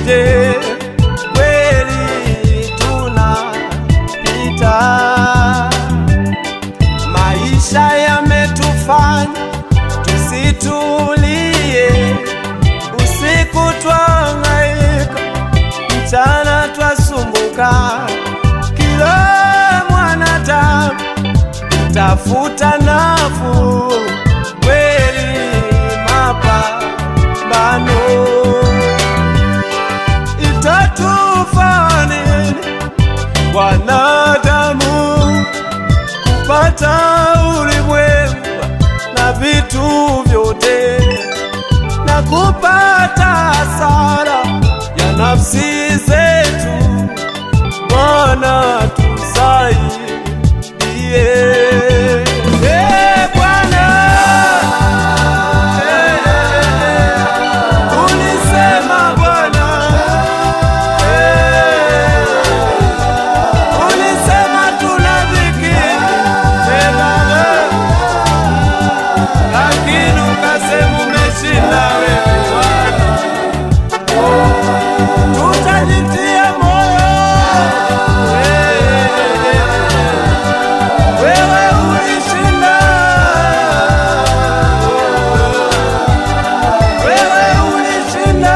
vyote kweli tunapita. Maisha yametufanya tusitulie, usiku twahangaika, mchana twasumbuka, kila mwanadamu tafuta nafuu kweli mapambano itatufaa nini wanadamu kupata ulimwengu na vitu vyote na kupata hasara ya nafsi zetu Bwana tusaidie. Eh, Bwana, eh, ulisema Bwana, eh, ulisema tuna dhiki, eh, Baba, lakini ukasema umeshinda wewe Bwana. Tutajitia moyo wewe ulishinda, wewe ulishinda.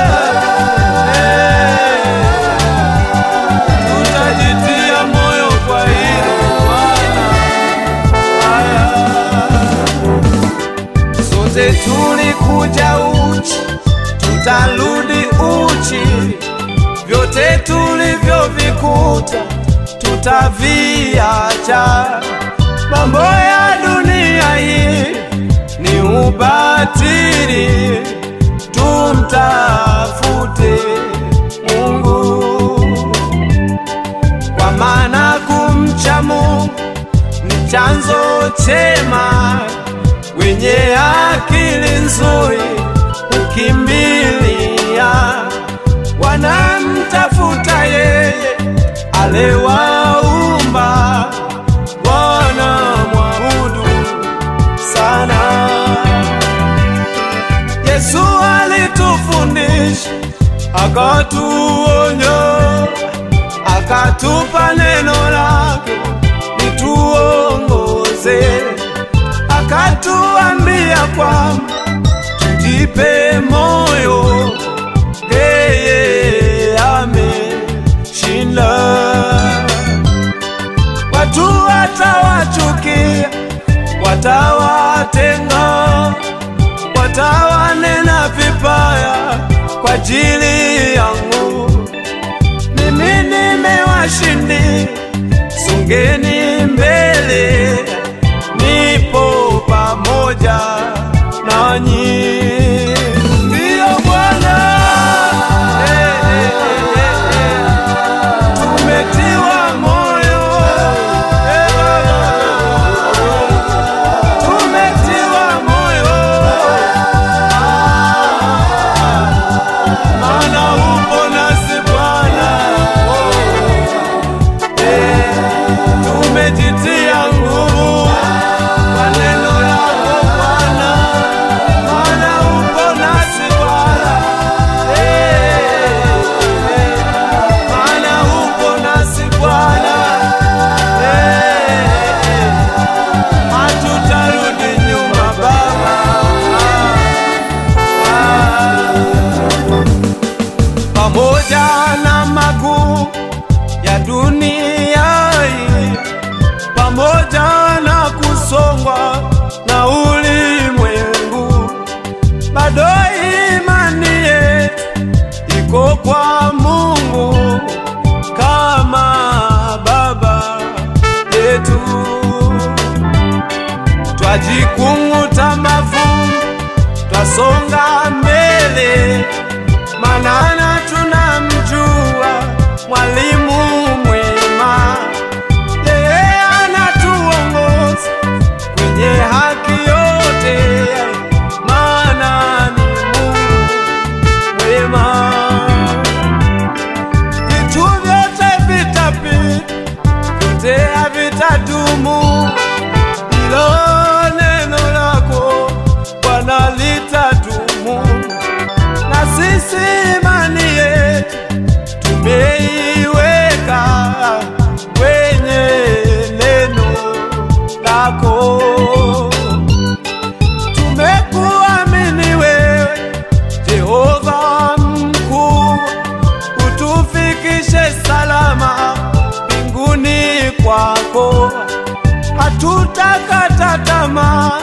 Tutajitia moyo kwa hilo Bwana. Haya, sote tulikuja uchi, tutarudi uchi, vyote tulivyovikuta tutaviacha. Mambo ya dunia hii ni ubatili, tumtafute Mungu, kwa maana kumcha Mungu ni chanzo chema, wenye akili nzuri ukimbilia, wanamtafuta yeye aliwaumba, wanamwabudu sana. Yesu alitufundisha, akatuonya, akatupa neno lake lituongoze, akatuambia kwamba tujipe moyo, yeye ameshinda. Watu watawachukia, watawatenga, watawanena vibaya kwa ajili yangu. Mimi nimewashindi, songeni mbele, nipo pamoja nanyi. Ndiyo Bwana, eh, eh, eh, eh. tumetiwa moyo eh, tumetiwa moyo maana upo nasi Bwana, eh, tumejitia nguvu kwa neno lako Bwana, maana upo nasi Bwana, eh, eh, maana upo nasi Bwana, eh, eh, hatutarudi nyuma Baba. pamoja na magumu ya dunia hii, pamoja na kusongwa na ulimwengu, bado imani yetu iko kwa Mungu kama Baba yetu. Twajikung'uta mavumbi, twasonga mbele manana tunamjua mwalimu mwema, yeye anatuongoza kwenye haki yote, maana ni Mungu mwema. Vitu vyote vitapita, vyote havitadumu, ilo neno lako Bwana litadumu na sisi imani kwako, hatutakata tamaa